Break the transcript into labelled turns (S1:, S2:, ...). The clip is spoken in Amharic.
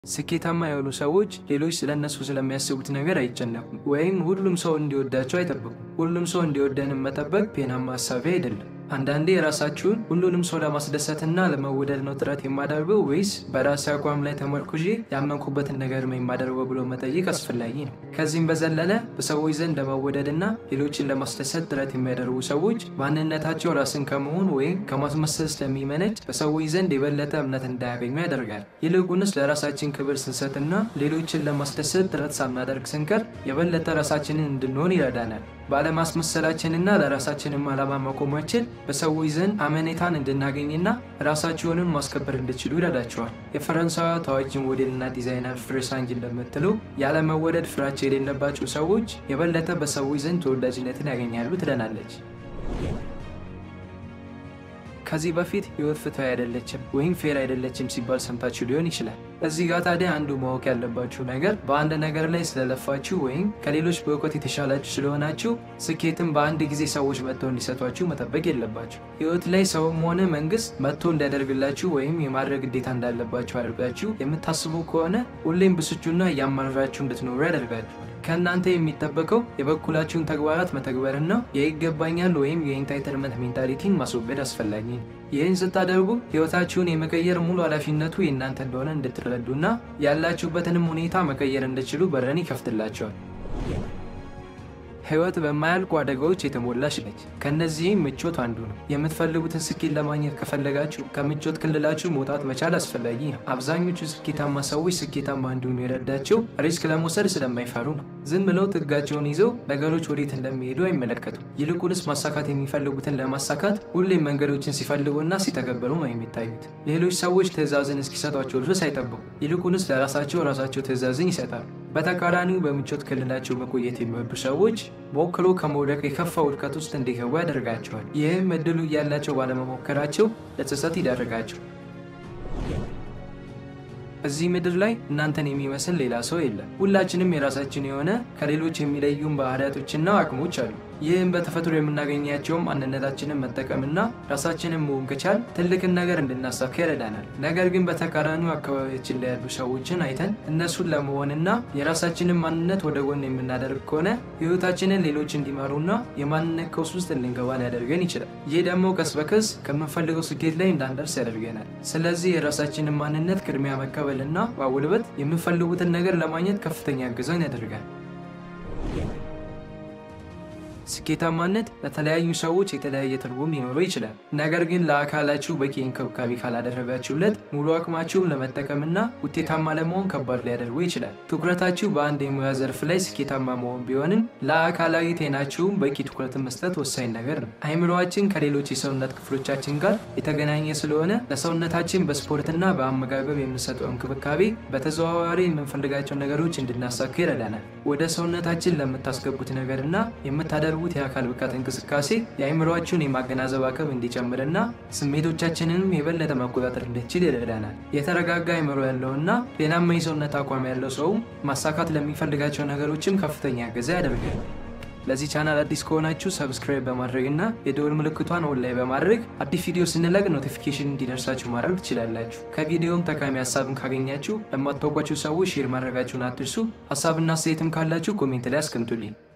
S1: ስኬታማ የሆኑ ሰዎች ሌሎች ስለ እነሱ ስለሚያስቡት ነገር አይጨነቁም፣ ወይም ሁሉም ሰው እንዲወዳቸው አይጠብቁም። ሁሉም ሰው እንዲወደንም መጠበቅ ጤናማ ሀሳቢ አይደለም። አንዳንዴ የራሳችሁን ሁሉንም ሰው ለማስደሰትና ለመወደድ ነው ጥረት የማደርገው ወይስ በራሴ አቋም ላይ ተመርኩዤ ያመንኩበትን ነገር ነው የማደርገው ብሎ መጠየቅ አስፈላጊ ነው። ከዚህም በዘለለ በሰዎች ዘንድ ለመወደድና ሌሎችን ለማስደሰት ጥረት የሚያደርጉ ሰዎች ማንነታቸው ራስን ከመሆን ወይም ከማስመሰል ስለሚመነጭ በሰዎች ዘንድ የበለጠ እምነት እንዳያገኙ ያደርጋል። ይልቁንስ ለራሳችን ክብር ስንሰጥና ሌሎችን ለማስደሰት ጥረት ሳናደርግ ስንቀር የበለጠ ራሳችንን እንድንሆን ይረዳናል። ባለማስመሰላችንና ለራሳችንም ዓላማ መቆማችን በሰዎች ዘንድ አመኔታን እንድናገኝና ራሳችሁንም ማስከበር እንድችሉ ይረዳቸዋል። የፈረንሳዊ ታዋቂ ሞዴልና ዲዛይነር ፍሬሳንጅ እንደምትለው ያለመወደድ ፍራቻ የሌለባቸው ሰዎች የበለጠ በሰዎች ዘንድ ተወዳጅነትን ያገኛሉ ትለናለች። ከዚህ በፊት ህይወት ፍትሃዊ አይደለችም ወይም ፌር አይደለችም ሲባል ሰምታችሁ ሊሆን ይችላል። እዚህ ጋር ታዲያ አንዱ ማወቅ ያለባችሁ ነገር በአንድ ነገር ላይ ስለለፋችሁ ወይም ከሌሎች በእውቀት የተሻላችሁ ስለሆናችሁ ስኬትም በአንድ ጊዜ ሰዎች መጥተው እንዲሰጧችሁ መጠበቅ የለባችሁ። ህይወት ላይ ሰውም ሆነ መንግስት መጥቶ እንዲያደርግላችሁ ወይም የማድረግ ግዴታ እንዳለባችሁ አድርጋችሁ የምታስቡ ከሆነ ሁሌም ብስጩና እያማረራችሁ እንድትኖሩ ያደርጋችኋል። ከእናንተ የሚጠበቀው የበኩላችሁን ተግባራት መተግበርና የይገባኛል ወይም የኢንታይትልመንት ሜንታሊቲን ማስወገድ አስፈላጊ ነው። ይህን ስታደርጉ ህይወታችሁን የመቀየር ሙሉ ኃላፊነቱ የእናንተ እንደሆነ እንድትረዱና ያላችሁበትንም ሁኔታ መቀየር እንድችሉ በረን ይከፍትላቸዋል። ህይወት በማያልቁ አደጋዎች የተሞላች ነች። ከእነዚህም ምቾት አንዱ ነው። የምትፈልጉትን ስኬት ለማግኘት ከፈለጋችሁ ከምቾት ክልላችሁ መውጣት መቻል አስፈላጊ ነው። አብዛኞቹ ስኬታማ ሰዎች ስኬታማ እንዲሆኑ የረዳቸው ሪስክ ለመውሰድ ስለማይፈሩ ነው። ዝም ብለው ጥጋቸውን ይዘው ነገሮች ወዴት እንደሚሄዱ አይመለከቱም። ይልቁንስ ማሳካት የሚፈልጉትን ለማሳካት ሁሌም መንገዶችን ሲፈልጉና ሲተገበሩ ነው የሚታዩት። ሌሎች ሰዎች ትዕዛዝን እስኪሰጧቸው ድረስ አይጠብቁም። ይልቁንስ ለራሳቸው ራሳቸው ትዕዛዝን ይሰጣሉ። በተቃራኒው በምቾት ክልላቸው መቆየት የሚወዱ ሰዎች ሞክሮ ከመውደቅ የከፋ ውድቀት ውስጥ እንዲገቡ ያደርጋቸዋል። ይህም እድሉ እያላቸው ባለመሞከራቸው ለጸጸት ይዳርጋቸው። እዚህ ምድር ላይ እናንተን የሚመስል ሌላ ሰው የለም። ሁላችንም የራሳችን የሆነ ከሌሎች የሚለዩን ባህሪያቶችና አቅሞች አሉ። ይህም በተፈጥሮ የምናገኛቸውን ማንነታችንን መጠቀምና ራሳችንን መሆን ከቻል ትልቅን ነገር እንድናሳካ ይረዳናል። ነገር ግን በተቃራኒው አካባቢያችን ላይ ያሉ ሰዎችን አይተን እነሱን ለመሆንና የራሳችንን ማንነት ወደ ጎን የምናደርግ ከሆነ ሕይወታችንን ሌሎች እንዲመሩና የማንነት ቀውስ ውስጥ እንድንገባ ሊያደርገን ይችላል። ይህ ደግሞ ቀስ በቀስ ከምንፈልገው ስኬት ላይ እንዳንደርስ ያደርገናል። ስለዚህ የራሳችንን ማንነት ቅድሚያ መቀበልና ማጎልበት የምንፈልጉትን ነገር ለማግኘት ከፍተኛ እገዛን ያደርጋል። ስኬታማነት ለተለያዩ ሰዎች የተለያየ ትርጉም ሊኖረው ይችላል። ነገር ግን ለአካላችሁ በቂ እንክብካቤ ካላደረጋችሁለት ሙሉ አቅማችሁን ለመጠቀምና ውጤታማ ለመሆን ከባድ ሊያደርጉ ይችላል። ትኩረታችሁ በአንድ የሙያ ዘርፍ ላይ ስኬታማ መሆን ቢሆንም ለአካላዊ ጤናችሁም በቂ ትኩረትን መስጠት ወሳኝ ነገር ነው። አይምሮአችን ከሌሎች የሰውነት ክፍሎቻችን ጋር የተገናኘ ስለሆነ ለሰውነታችን በስፖርትና በአመጋገብ የምንሰጠው እንክብካቤ በተዘዋዋሪ የምንፈልጋቸው ነገሮች እንድናሳካ ይረዳናል። ወደ ሰውነታችን ለምታስገቡት ነገርና የምታደርጉት የአካል ብቃት እንቅስቃሴ የአእምሯችሁን የማገናዘብ አቅም እንዲጨምርና ስሜቶቻችንንም የበለጠ መቆጣጠር እንድችል ይረዳናል። የተረጋጋ አእምሮ ያለውና ጤናማ የሰውነት አቋም ያለው ሰውም ማሳካት ለሚፈልጋቸው ነገሮችም ከፍተኛ እገዛ ያደርጋል። ለዚህ ቻናል አዲስ ከሆናችሁ ሰብስክራይብ በማድረግ እና የደወል ምልክቷን ኦን ላይ በማድረግ አዲስ ቪዲዮ ስንለቅ ኖቲፊኬሽን እንዲደርሳችሁ ማድረግ ትችላላችሁ። ከቪዲዮም ጠቃሚ ሀሳብን ካገኛችሁ ለማታውቋቸው ሰዎች ሼር ማድረጋችሁን አትርሱ። ሀሳብና አስተያየትም ካላችሁ ኮሜንት ላይ አስቀምጡልኝ።